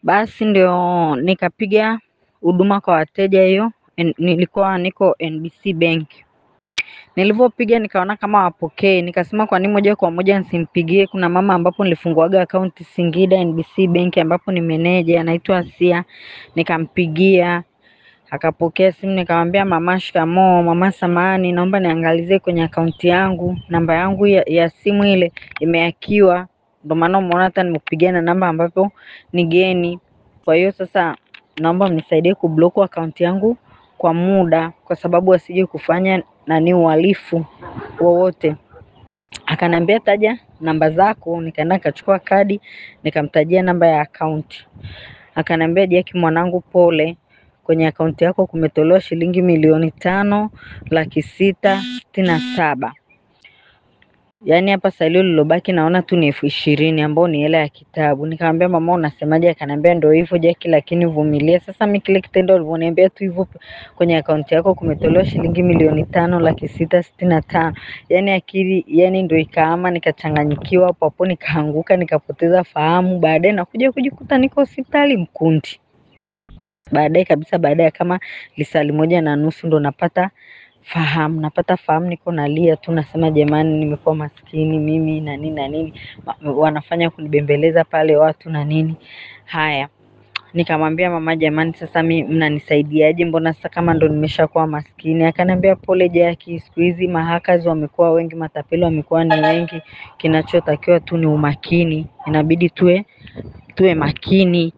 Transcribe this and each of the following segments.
Basi ndio nikapiga huduma kwa wateja hiyo, nilikuwa niko NBC Bank. Nilivyopiga nikaona kama wapokee, nikasema kwa nini moja kwa moja nisimpigie. Kuna mama ambapo nilifunguaga akaunti Singida NBC Bank ambapo ni meneja anaitwa Asia, nikampigia akapokea simu, nikamwambia mama, shikamoo. Mama, samahani, naomba niangalizie kwenye akaunti yangu, namba yangu ya, ya simu ile imehakiwa, ndio maana umeona hata nimekupigia na namba ambapo ni geni. Kwa hiyo sasa naomba mnisaidie kublock akaunti yangu kwa muda, kwa sababu asije kufanya nani uhalifu wowote. Akaniambia taja namba zako, nikaenda nikachukua kadi nikamtajia namba ya akaunti. Akaniambia Jackie, mwanangu, pole, kwenye akaunti yako kumetolewa shilingi milioni tano laki sita sitini na saba yaani hapa salio lilobaki naona tu ni elfu ishirini ambao ni hela ya kitabu. Nikamwambia mama, unasemaje? Akaniambia ndio hivyo Jackie, lakini vumilia. Sasa mimi kile kitendo alivyoniambia tu hivyo, kwenye akaunti yako kumetolewa shilingi milioni tano laki sita sitini na tano yaani akili yani ndio ikaama, nikachanganyikiwa hapo hapo, nikaanguka nikapoteza fahamu. Baadaye nakuja kujikuta niko hospitali Mkundi. Baadaye kabisa, baada ya kama lisali moja na nusu ndo napata fahamu napata fahamu, niko nalia tu, nasema jamani, nimekuwa maskini mimi na nini na nini, wanafanya kunibembeleza pale watu na nini. Haya, nikamwambia mama, jamani, sasa mi mnanisaidiaje? Mbona sasa kama ndo nimeshakuwa maskini? Akaniambia pole Jackie, siku hizi mahakazi wamekuwa wengi, matapeli wamekuwa ni wengi, kinachotakiwa tu ni umakini, inabidi tuwe tuwe makini.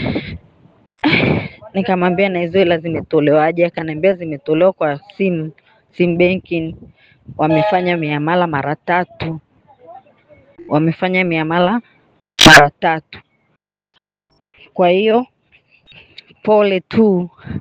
Nikamwambia na hizo hela zimetolewaje? Akaniambia zimetolewa kwa simu sim banking, wamefanya miamala mara tatu, wamefanya miamala mara tatu. Kwa hiyo pole tu,